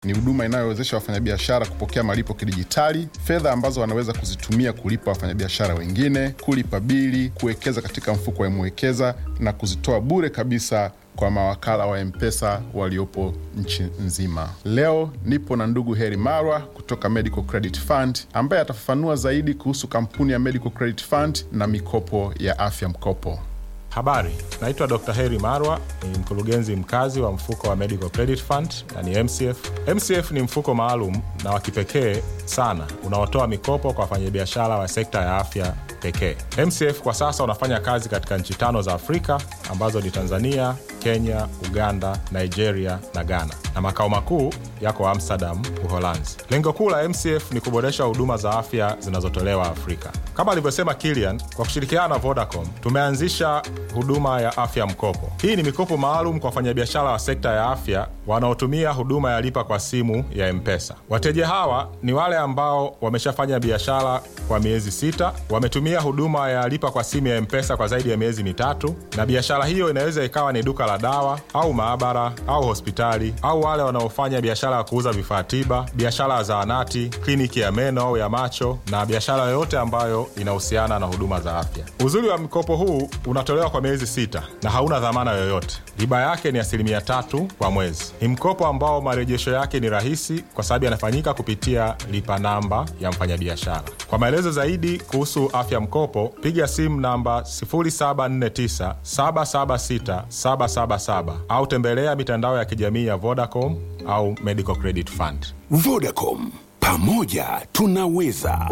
Ni huduma inayowezesha wafanyabiashara kupokea malipo kidijitali, fedha ambazo wanaweza kuzitumia kulipa wafanyabiashara wengine, kulipa bili, kuwekeza katika mfuko wa Mwekeza na kuzitoa bure kabisa kwa mawakala wa M-Pesa waliopo nchi nzima. Leo nipo na ndugu Heri Marwa kutoka Medical Credit Fund ambaye atafafanua zaidi kuhusu kampuni ya Medical Credit Fund na mikopo ya afya mkopo. Habari, naitwa Dr. Heri Marwa, ni mkurugenzi mkazi wa mfuko wa Medical Credit Fund na ni MCF. MCF ni mfuko maalum na wa kipekee sana unaotoa mikopo kwa wafanyabiashara wa sekta ya afya pekee. MCF kwa sasa unafanya kazi katika nchi tano za Afrika ambazo ni Tanzania, Kenya, Uganda, Nigeria na Ghana, na makao makuu yako Amsterdam, Uholanzi. Lengo kuu la MCF ni kuboresha huduma za afya zinazotolewa Afrika. Kama alivyosema Kilian, kwa kushirikiana na Vodacom tumeanzisha huduma ya afya mkopo. Hii ni mikopo maalum kwa wafanyabiashara wa sekta ya afya wanaotumia huduma ya lipa kwa simu ya M-Pesa. Wateja hawa ni wale ambao wameshafanya biashara kwa miezi sita, wametumia huduma ya lipa kwa simu ya M-Pesa kwa zaidi ya miezi mitatu, na biashara hiyo inaweza ikawa ni duka la dawa au maabara au hospitali, au wale wanaofanya biashara ya kuuza vifaa tiba, biashara ya zahanati, kliniki ya meno au ya macho, na biashara yoyote ambayo inahusiana na huduma za afya. Uzuri wa mkopo huu unatolewa kwa miezi sita na hauna dhamana yoyote. Riba yake ni asilimia tatu kwa mwezi. Ni mkopo ambao marejesho yake ni rahisi kwa sababu yanafanyika kupitia lipa namba ya mfanyabiashara. Kwa maelezo zaidi kuhusu afya mkopo, piga simu namba 0749 776 777 au tembelea mitandao ya kijamii ya Vodacom au Medical Credit Fund. Vodacom, pamoja tunaweza.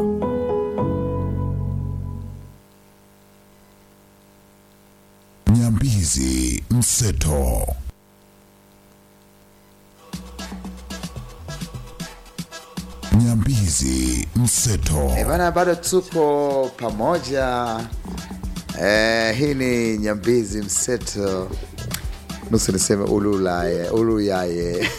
Nyambizi Mseto. Nyambizi Mseto. Eh, bana bado tupo pamoja eh, hii ni nyambizi mseto nusu niseme ululaye uluyaye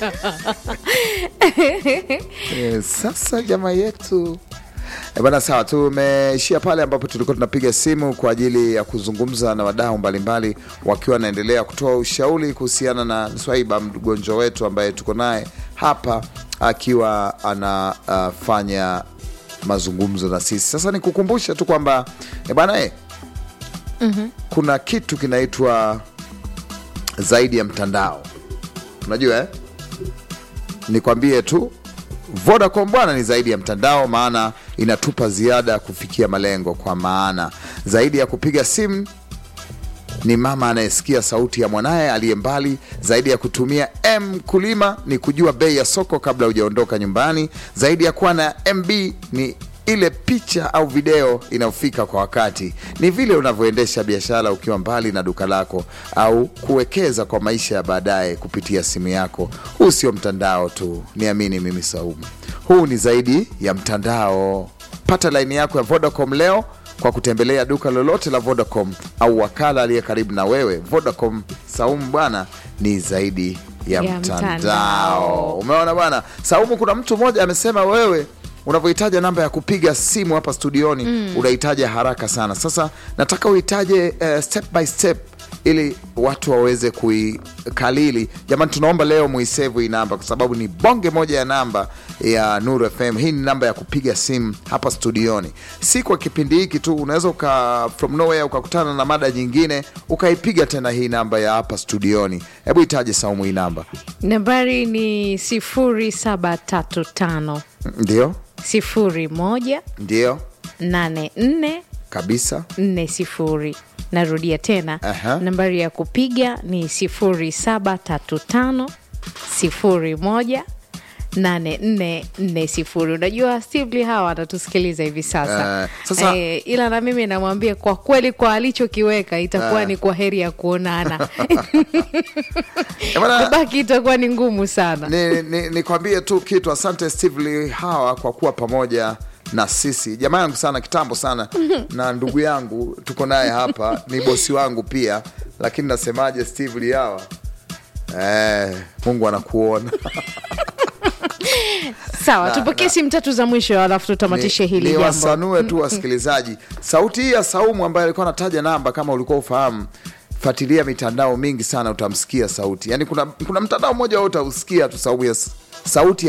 eh, sasa jamaa yetu Eh, bana sawa tumeishia pale ambapo tulikuwa tunapiga simu kwa ajili ya kuzungumza na wadau mbalimbali wakiwa wanaendelea kutoa ushauri kuhusiana na swaiba mgonjwa wetu ambaye tuko naye hapa akiwa anafanya mazungumzo na sisi sasa nikukumbusha tu kwamba eh, bana eh, kuna kitu kinaitwa zaidi ya mtandao unajua eh? nikwambie tu Vodacom bwana ni zaidi ya mtandao, maana inatupa ziada ya kufikia malengo, kwa maana zaidi ya kupiga simu ni mama anayesikia sauti ya mwanaye aliye mbali. Zaidi ya kutumia M kulima ni kujua bei ya soko kabla hujaondoka nyumbani. Zaidi ya kuwa na MB ni ile picha au video inayofika kwa wakati. Ni vile unavyoendesha biashara ukiwa mbali na duka lako, au kuwekeza kwa maisha ya baadaye kupitia simu yako. Huu sio mtandao tu, niamini mimi Saumu, huu ni zaidi ya mtandao. Pata laini yako ya Vodacom leo kwa kutembelea duka lolote la Vodacom au wakala aliye karibu na wewe. Vodacom Saumu bwana ni zaidi ya, Ya mtandao. mtandao. Umeona bwana Saumu, kuna mtu mmoja amesema wewe unavyohitaja namba ya kupiga simu hapa studioni mm. unahitaja haraka sana. Sasa nataka uhitaje uh, step by step ili watu waweze kuikalili. Jamani, tunaomba leo muisevu hii namba kwa sababu ni bonge moja ya namba ya Nuru FM. Hii ni namba ya kupiga simu hapa studioni, si kwa kipindi hiki tu. Unaweza uka from nowhere ukakutana na mada nyingine ukaipiga tena hii namba ya hapa studioni. Hebu itaje Saumu hii namba? nambari ni sifuri saba tatu tano Ndio, sifuri moja ndio nane nne kabisa. nne sifuri narudia tena Aha. nambari ya kupiga ni sifuri saba tatu tano sifuri moja nane nne nne sifuri unajua Stevely hawa wanatusikiliza hivi sasa Eh, sasa- Eh, ila na mimi namwambia kwa kweli kwa alichokiweka itakuwa Eh. ni kwa heri ya kuonana Eh, bwana, kubaki itakuwa ni ngumu sana ni, ni, nikwambie tu kitu. Asante Steve Lee hawa kwa kuwa pamoja na sisi, jamaa yangu sana kitambo sana, na ndugu yangu tuko naye hapa, ni bosi wangu pia, lakini nasemaje, Steve Lee hawa eh, Mungu anakuona. sawa Na- tupokee na- simu tatu za mwisho alafu tutamatishe hili ni jambo wasanue tu wasikilizaji. Sauti hii ya Saumu ambaye alikuwa anataja namba, kama ulikuwa ufahamu, fuatilia mitandao mingi sana, utamsikia sauti. Yani kuna, kuna mtandao mmoja wewe utausikia tu saumu ya sauti